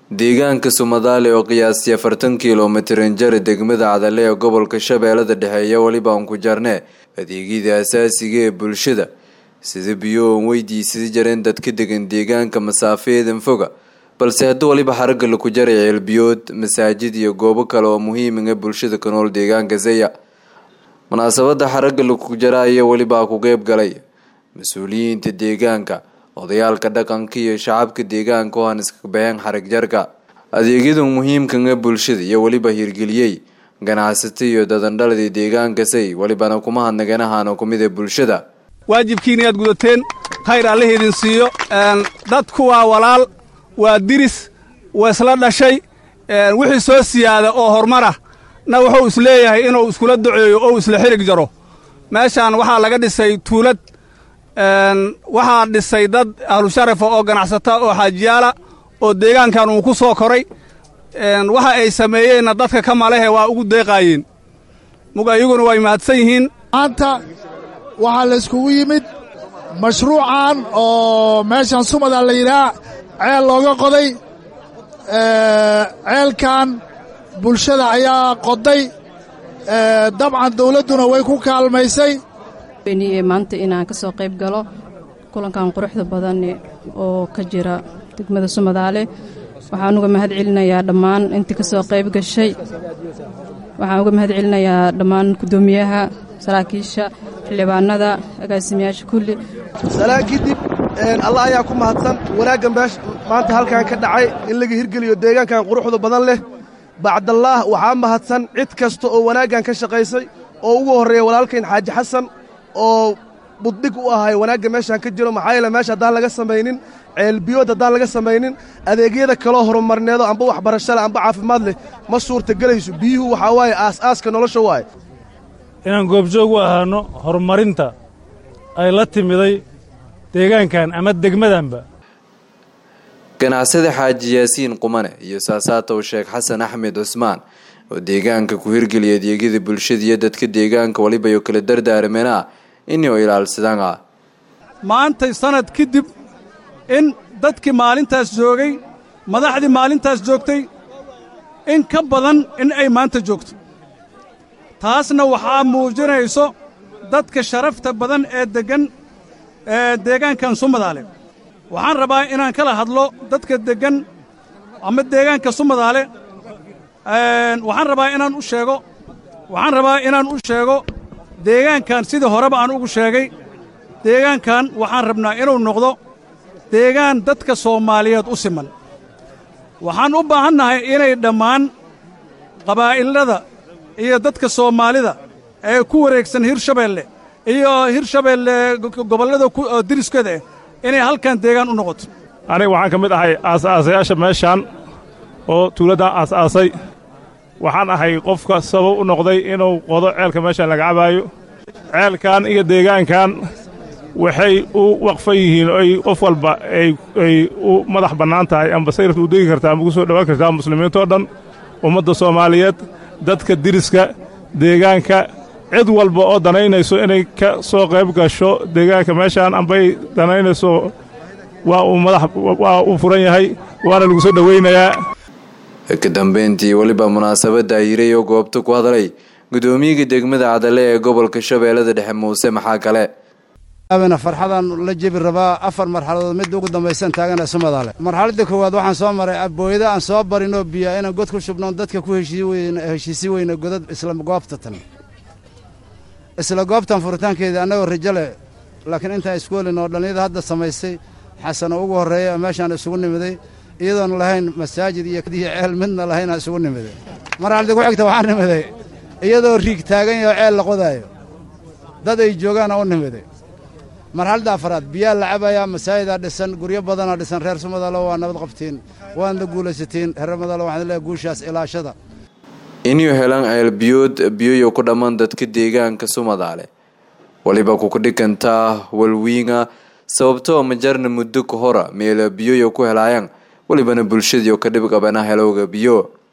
deegaanka sumadaale oo qiyaastii afartan kilomitrin jari degmada cadale ee gobolka shabeellada dhexe ayaa weliba aan ku jarnee adeegyada asaasiga ee bulshada sida biyo oon weydiisada jareen dadka degan deegaanka masaafeedan foga balse haddii waliba xaragga laku jaray ceelbiyood masaajid iyo goobo kale oo muhiiminga bulshada ka nool deegaanka zeya munaasabada xaragga laku jara ayaa welibaa ku qeyb galay mas-uuliyiinta deegaanka odayaalka dhaqanka iyo shacabka deegaanka oo aan iska baxeen xarag jarka adeegyada muhiimkanga bulshada iyo weliba hirgeliyey ganacsato iyo dadandhaladii deegaanka say welibana kuma hadnaganahaano kumid ee bulshada waajibkiina inaad gudateen khayr alla idin siiyo dadku waa walaal waa diris waa isla dhashay wixii soo siyaada oo horumar ah na wuxuu isleeyahay inuu iskula duceeyo oo isla xirig jaro meeshaan waxaa laga dhisay tuulad waxaa dhisay dad ahlusharafa oo ganacsata oo xaajiyaala oo deegaankan uu ku soo koray waxa ay sameeyeenna dadka ka malehe waa ugu deeqaayeen mug ayaguna way mahadsan yihiin maanta waxaa la iskugu yimid mashruucan oo meeshan sumada la yidhaah ceel looga qoday ceelkan bulshada ayaa qoday dabcan dawladduna way ku kaalmaysay maanta inaan ka soo qayb galo kulankan quruxda badan oo ka jira degmada sumadaale waxaan uga mahad celinayaa dhammaan intii ka soo qayb gashay waxaan uga mahad celinayaa dhammaan guddoomiyaha saraakiisha xildhibaanada agaasimayaasha kulli salaan kadib allah ayaa ku mahadsan wanaaggan beesh maanta halkan ka dhacay in laga hirgeliyo deegaankan quruxda badan leh bacdallaah waxaa mahadsan cid kasta oo wanaaggan ka shaqaysay oo ugu horreeya walaalkayn xaaji xasan oo buddig u ahay wanaagga meeshaan ka jiro maxaa yeele meesha haddaan laga samaynin ceelbiyood haddaan laga samaynin adeegyada kaloo horumarneedo amba waxbarasho leh amba caafimaad leh ma suurtagelayso biyuhu waxaa waaye aas-aaska nolosha waaye inaan goobjoog u ahaanno horumarinta ay la timiday deegaankan ama degmadanba ganacsada xaaji yaasiin qumane iyo saasaatow sheekh xasan axmed cusmaan oo deegaanka ku hirgeliya adeegyada bulshada iyo dadka deegaanka waliba iyo kala dardaarmeenaa inuu ilaalsadaan ah maantay sannad kadib in dadkii maalintaas joogay madaxdii maalintaas joogtay in ka badan in ay maanta joogto taasna waxaa muujinayso dadka sharafta badan ee deggan ee deegaankan sumadaale waxaan rabaa inaan kala hadlo dadka deggan ama deegaanka sumadaale waxaan rabaa inaan u sheego waxaan rabaa inaan u sheego deegaankan sidii horeba aan ugu sheegay deegaankan waxaan rabnaa inuu noqdo deegaan dadka soomaaliyeed u siman waxaan u baahannahay inay dhammaan qabaa'ilada iyo dadka soomaalida ee ku wareegsan hirshabeelle iyo hirshabeelle gobollada diriskeeda ah inay halkan deegaan u noqoto aniga waxaan ka mid ahay aasaasayaasha meeshaan oo tuuladdan aas-aasay waxaan ahay qofka sabab u noqday inuu qodo ceelka meeshaan laga cabaayo ceelkan iyo deegaankan waxay u waqfan yihiin oy qof walba ay u madax bannaan tahay amba sayrta u degi kartaa amba ku soo dhowaan kartaa muslimiintoo dhan ummadda soomaaliyeed dadka diriska deegaanka cid walba oo danaynayso inay ka soo qayb gasho deegaanka meeshaan ambay danaynayso waa uu madax waa uu furan yahay waana lagu soo dhowaynayaa ka dambeyntii weliba munaasabadda hiray oo goobta ku hadlay guddoomiyaga degmada cadale ee gobolka shabeellada dhexe muuse maxaa kale farxadaan la jebi rabaa afar marxaladood midda ugu dambaysan taagana sumadaale marxaladda koowaad waxaan soo maray booyada aan soo barinoo biya inaan god ku shubnoon dadka ku heshiisi weyna godad isla goobta tan isla goobtan furitaankeeda annagoo rajo leh laakiin intaan iskuolin oo dhallinyada hadda samaysay xasano ugu horreeya meeshaan isugu nimiday iyadoon lahayn masaajid iyo ceel midna lahaynaan isugu nimiday marxaladda ku xigta waxaan nimiday iyadoo riig taagan yaho ceel la qodaayo dad ay joogaana u nimiday marxaladda afaraad biyaa la cabayaa masaajidaa dhisan guryo badanaa dhisan reer sumadalo waa nabad qabtiin waadna guulaysatiin reer madalo waxaan leehay guushaas ilaashada inuu helaan ceelbiyood biyoyo ku dhammaan dadka deegaanka sumadaale waliba kukudhigantaa walwiinga sababtoo majarna muddo ka hora meela biyoyo ku helaayaan welibana bulshadiio ka dhib qabana helowga biyo